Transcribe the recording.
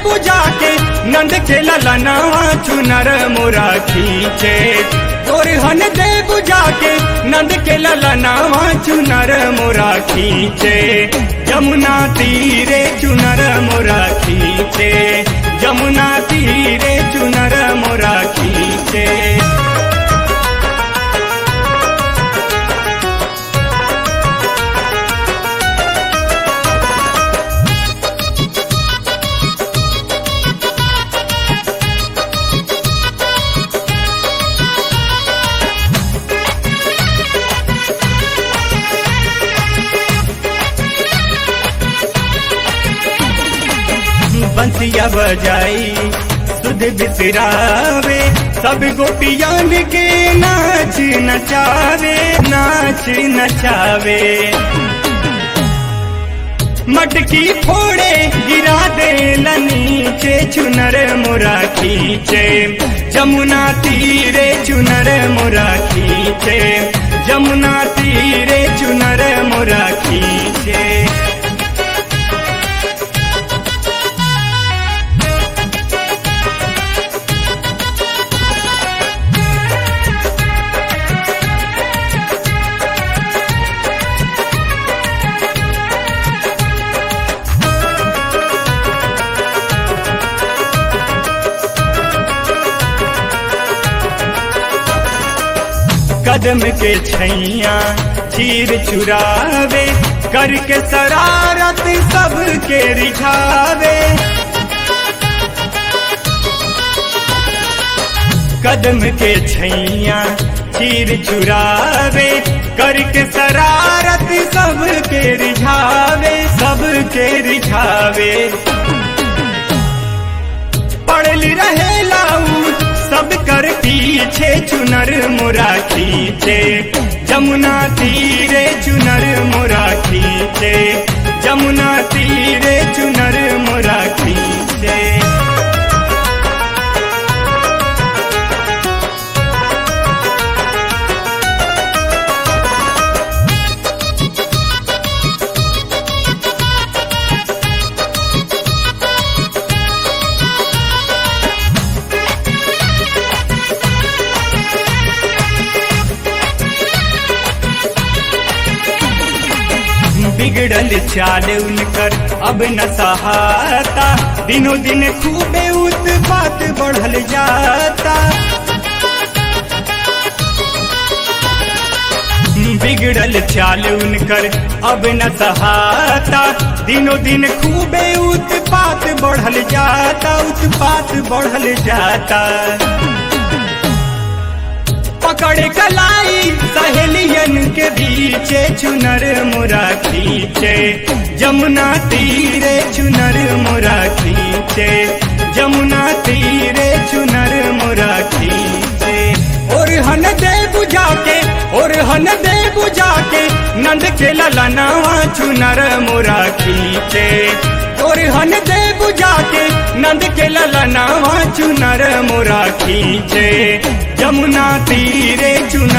बुझा के नंद के ललनावा चुनर मोरा खींचे गोरहन दे बुझा के नंद के ललनावा चुनर मोरा खींचे जमुना तीरे चुनर मोरा खींचे जमुना तीरे चुनर मोरा खींचे बंसिया बजाई सुध बिसरावे सब गोपियान के नाच नचावे नाच नचावे मटकी फोड़े गिरा दे नीचे चुनर मोरा खींचे जमुना तीरे चुनर मोरा खींचे जमुना तीरे चुनर मोरा खींचे कदम के छैया चीर चुरावे करके शरारत सबके रिझावे कदम के छैया चीर चुरावे करके शरारत सबके रिझावे सबके रिझावे पड़ली रहे लाऊ सब कर पीछे चुनर मोरा खींचे जमुना तीरे चुनर मोरा खींचे जमुना तीरे चुनर मोरा खींचे बिगड़ल चाल उनकर अब न सहाता दिनों दिन खूबे उत्पात बढ़ल जाता बिगड़ल चाल उनकर अब न सहाता दिनों दिन खूबे उत्पात बढ़ल जाता उत्पात बढ़ल जाता पकड़ कलाई सहेलियन के बीचे चुनर मुरा खींचे जमुना तीरे चुनर मुरा खींचे जमुना तीरे चुनर मुरा खींचे और हन दे बुझा के और हन दे बुझा के नंद के ललनावा चुनर मुरा खींचे और हन दे बुझा के नंद के ललनावा चुनर मुरा खींचे जमुना तीरे चुनर